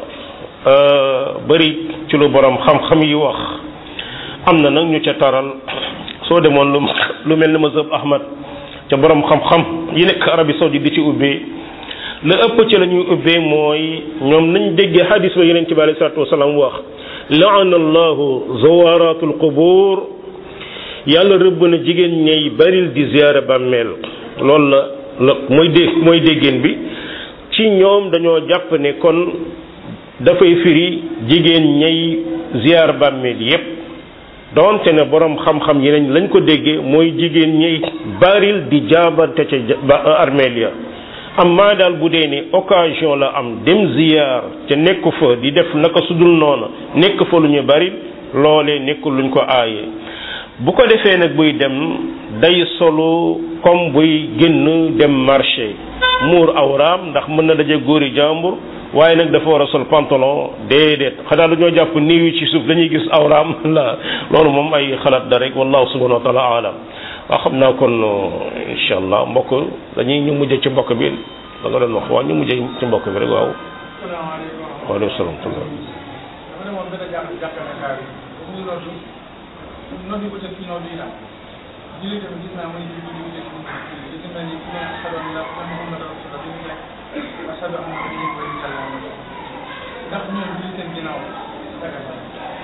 bëri ci lu borom xam-xam yi wax am na nag ñu ca taral soo demoon lu lu mel ni mazhab ahmad ca borom xam-xam yi nekk Arabie Saoudite di ci ubbee la ëpp ci la ñuy ubbee mooy ñoom nañ déggee hadis ba yeneen ci bi alayhi salaatu wasalaam wax laana allahu zawaratul qubur yàlla rëbb na jigéen ñay baril di ziyaara bàmmeel loolu la la mooy dé mooy déggéen bi ci ñoom dañoo jàpp ne kon dafay firi jigéen ñay ziyaar bàmmeel yépp donte ne borom xam-xam yeneen lañ ko déggee mooy jigéen ñay baril di jaabante ca armeel ya amma daal bu dee ni occasion la am dem ziyaar ca nekk fa di def naka sudul noona nekk fa lu ñu bari loolee nekkul luñ ko aaye bu ko defee nag buy dem day solo comme buy génn dem marché muur awraam ndax mën na daje góori jàmbur waaye nag dafa war a sol pantalon déedéet xanaa dañoo jàpp niiw yi ci suuf dañuy gis awraam la loolu moom ay xalaat da rek wallahu subhanahu wa taala alam waaw xam naa kon incha allah mbokk dañuy ñu mujj ci mbokk bi da nga doon wax waaw ñu mujj ci mbokk bi rek waaw. salaamaaleykum. waaleykum salaam. dafa demoon benn jàpp jàpp ne xaar yi bu ñu noddu noddu ko te fii noddu yi daal julli tamit gis naa muy julli julli te fii noddu yi gis naa ni ki ne ashhadu an la Muhammad rasulullah bi mu nekk ashhadu anna Muhammadan rasulullah ndax ñoom julli seen ginnaaw daga na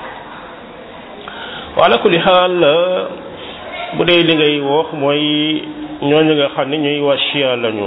wa ala kulli xaal bu dee li ngay wax mooy ñooñu nga xam ne ñuy waa Chia lañu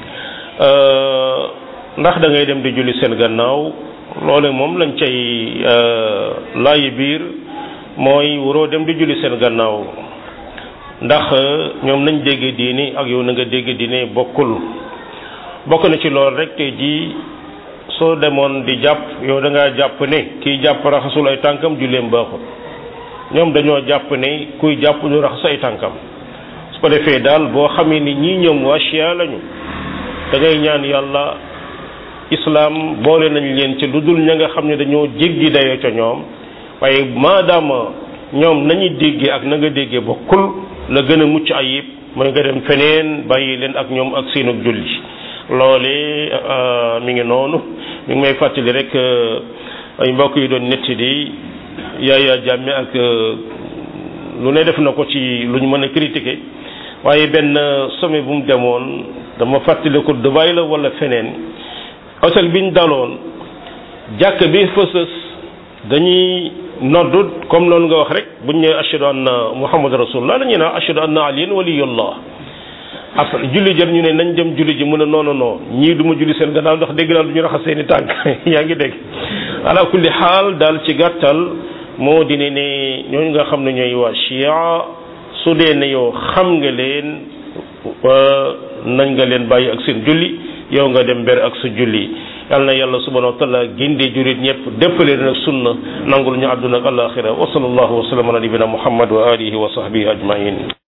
ndax da ngay dem di julli seen gannaaw loole moom lañ cay laayi biir mooy waroo dem di julli seen gannaaw ndax ñoom nañ dégg diini ak yow na nga dégg diine bokkul bokk na ci loolu rek tey jii soo demoon di jàpp yow da ngaa jàpp ne kiy jàpp raxasul ay tànkam julleem baaxul ñoom dañoo jàpp ne kuy jàpp ñu raxas ay tànkam su ko defee daal boo xamee ni ñii ñoom waa Chia lañu da ngay ñaan yàlla islam boole nañ leen ci lu dul ña nga xam ne dañoo jéggi dayoo ca ñoom waaye maadaama ñoom nañuy déggee ak na nga déggee bokkul la gën a mucc ayib mooy nga dem feneen bàyyi leen ak ñoom ak seenug julli loole mi ngi noonu mi ngi may fàttali rek ay mbokk yi doon netti di yaaya jàmme ak lu ne def na ko ci lu ñu mën a critiquer waaye benn sommet bu mu demoon dama fàttali ko Dubaï la wala feneen hôtel bi ñu daloon jàkk bi fësës dañuy noddu comme loolu nga wax rek buñ ne ashhadu anna muhammad rasulullah dañuy naan ashhadu anna aliyan waliyullah après julli jëm ñu ne nañ dem julli ji mu ne non non non ñii du ma julli seen gannaaw ndax dégg naa du ñu raxas seeni tànk yaa ngi dégg ala kulli xaal daal ci gàttal moo di ne ne ñooñu nga xam ne ñooy waa Chia su dee ne yow xam nga leen nañ nga leen bàyyi ak seen julli yow nga dem ber ak sa julli yal na yàlla subhanahu wa taala gindi jurit ñëpp déppalee nag sunna nangul ñu àdduna ak alaxira wa sallallahu wa sallam ala nabina muhammad wa alihi wa sahbihi ajmain